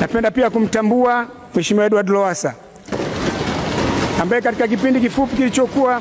Napenda pia kumtambua Mheshimiwa Edward Lowassa ambaye katika kipindi kifupi kilichokuwa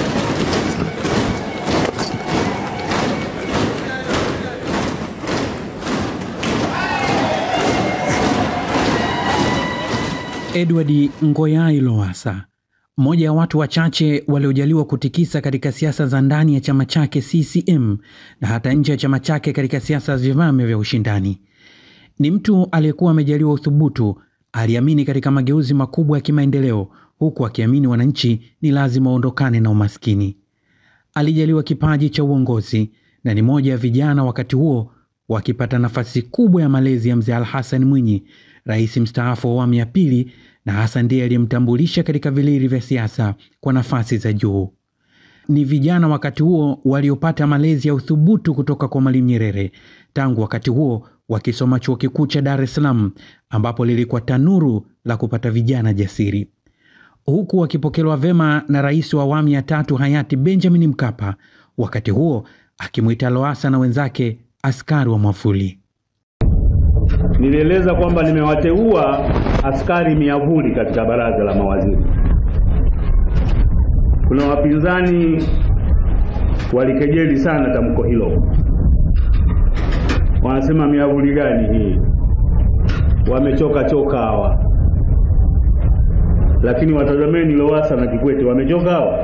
Edward Ngoyai Lowassa, mmoja ya watu wachache waliojaliwa kutikisa katika siasa za ndani ya chama chake CCM na hata nje ya chama chake katika siasa za vyama vya ushindani. Ni mtu aliyekuwa amejaliwa uthubutu, aliamini katika mageuzi makubwa ya kimaendeleo, huku akiamini wananchi ni lazima waondokane na umaskini. Alijaliwa kipaji cha uongozi na ni moja ya vijana wakati huo wakipata nafasi kubwa ya malezi ya mzee Al Hassan Mwinyi, rais mstaafu wa awamu ya pili, na hasa ndiye aliyemtambulisha katika vilili vya siasa kwa nafasi za juu. Ni vijana wakati huo waliopata malezi ya uthubutu kutoka kwa Mwalimu Nyerere, tangu wakati huo wakisoma chuo kikuu cha Dar es Salaam, ambapo lilikuwa tanuru la kupata vijana jasiri, huku wakipokelewa vema na rais wa awamu ya tatu hayati Benjamin Mkapa, wakati huo akimwita Lowassa na wenzake askari wa mwavuli. Nilieleza kwamba nimewateua askari miavuli katika baraza la mawaziri. Kuna wapinzani walikejeli sana tamko hilo, wanasema miavuli gani hii, wamechoka choka hawa. Lakini watazameni Lowassa na Kikwete, wamechoka hawa.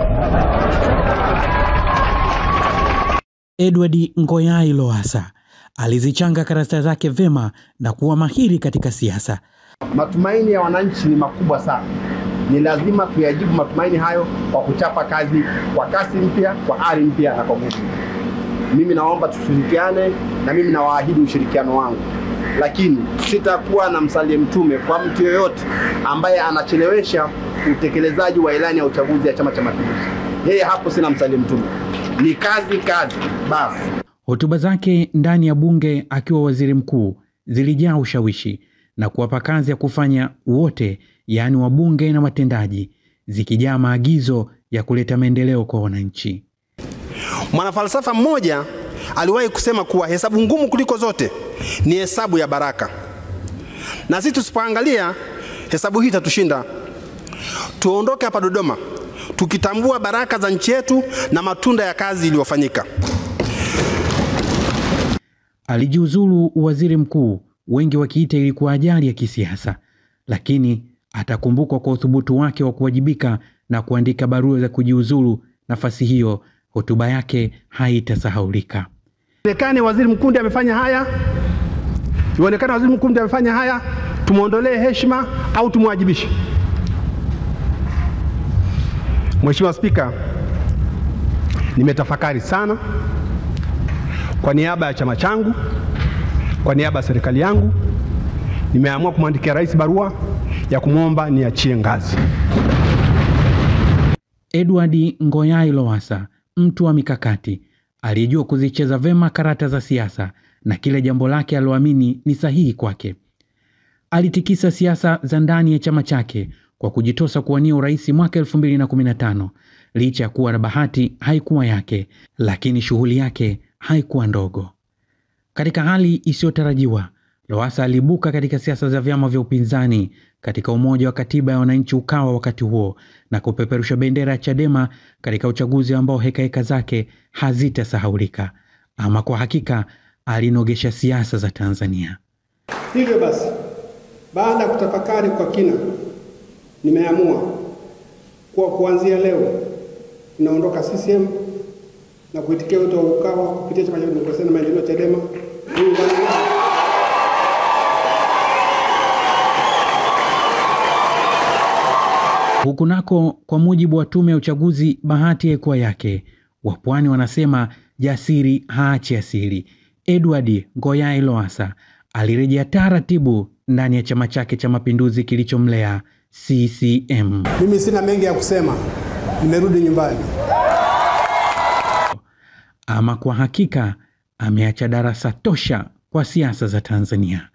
Edward Ngoyai Lowassa alizichanga karata zake vema na kuwa mahiri katika siasa. Matumaini ya wananchi ni makubwa sana, ni lazima tuyajibu matumaini hayo kwa kuchapa kazi kwa kasi mpya, kwa ari mpya na kwa nguvu. Mimi naomba tushirikiane, na mimi nawaahidi ushirikiano wangu, lakini sitakuwa na msalie mtume kwa mtu yoyote ambaye anachelewesha utekelezaji wa ilani ya uchaguzi ya Chama cha Mapinduzi. Yeye hapo sina msalie mtume, ni kazi kazi basi. Hotuba zake ndani ya bunge akiwa waziri mkuu zilijaa ushawishi na kuwapa kazi ya kufanya wote, yaani wabunge na watendaji, zikijaa maagizo ya kuleta maendeleo kwa wananchi. Mwanafalsafa mmoja aliwahi kusema kuwa hesabu ngumu kuliko zote ni hesabu ya baraka, na sisi tusipoangalia hesabu hii itatushinda. Tuondoke hapa Dodoma tukitambua baraka za nchi yetu na matunda ya kazi iliyofanyika. Alijiuzulu waziri mkuu, wengi wakiita ilikuwa ajali ya kisiasa, lakini atakumbukwa kwa uthubutu wake wa kuwajibika na kuandika barua za kujiuzulu nafasi hiyo. Hotuba yake haitasahaulika. Ionekane waziri mkuu ndiye amefanya haya, ionekane waziri mkuu ndiye amefanya haya, tumwondolee heshima au tumwajibishe. Mheshimiwa Spika, nimetafakari sana kwa niaba ya chama changu, kwa niaba ya serikali yangu, nimeamua kumwandikia rais barua ya kumwomba niachie ngazi. Edward Ngoyai Lowassa, mtu wa mikakati aliyejua kuzicheza vema karata za siasa na kila jambo lake aloamini ni sahihi kwake. Alitikisa siasa za ndani ya chama chake kwa kujitosa kuwania urais mwaka 2015 licha ya kuwa na bahati haikuwa yake, lakini shughuli yake haikuwa ndogo. Katika hali isiyotarajiwa, Lowassa aliibuka katika siasa za vyama vya upinzani katika Umoja wa Katiba ya Wananchi Ukawa wakati huo na kupeperusha bendera ya Chadema katika uchaguzi ambao hekaheka zake hazitasahaulika. Ama kwa hakika alinogesha siasa za Tanzania. Hivyo basi, baada ya kutafakari kwa kina, nimeamua kuwa kuanzia leo tunaondoka CCM na kuitikia wito wa Ukawa kupitia Chama cha Demokrasia na Maendeleo Chadema. Huku nako, kwa mujibu wa tume ya uchaguzi, bahati haikuwa yake. Wapwani wanasema jasiri haachi asiri. Edward Ngoyai Lowassa alirejea taratibu ndani ya chama chake cha Mapinduzi kilichomlea CCM. Mimi sina mengi ya kusema, nimerudi nyumbani. Ama kwa hakika ameacha darasa tosha kwa siasa za Tanzania.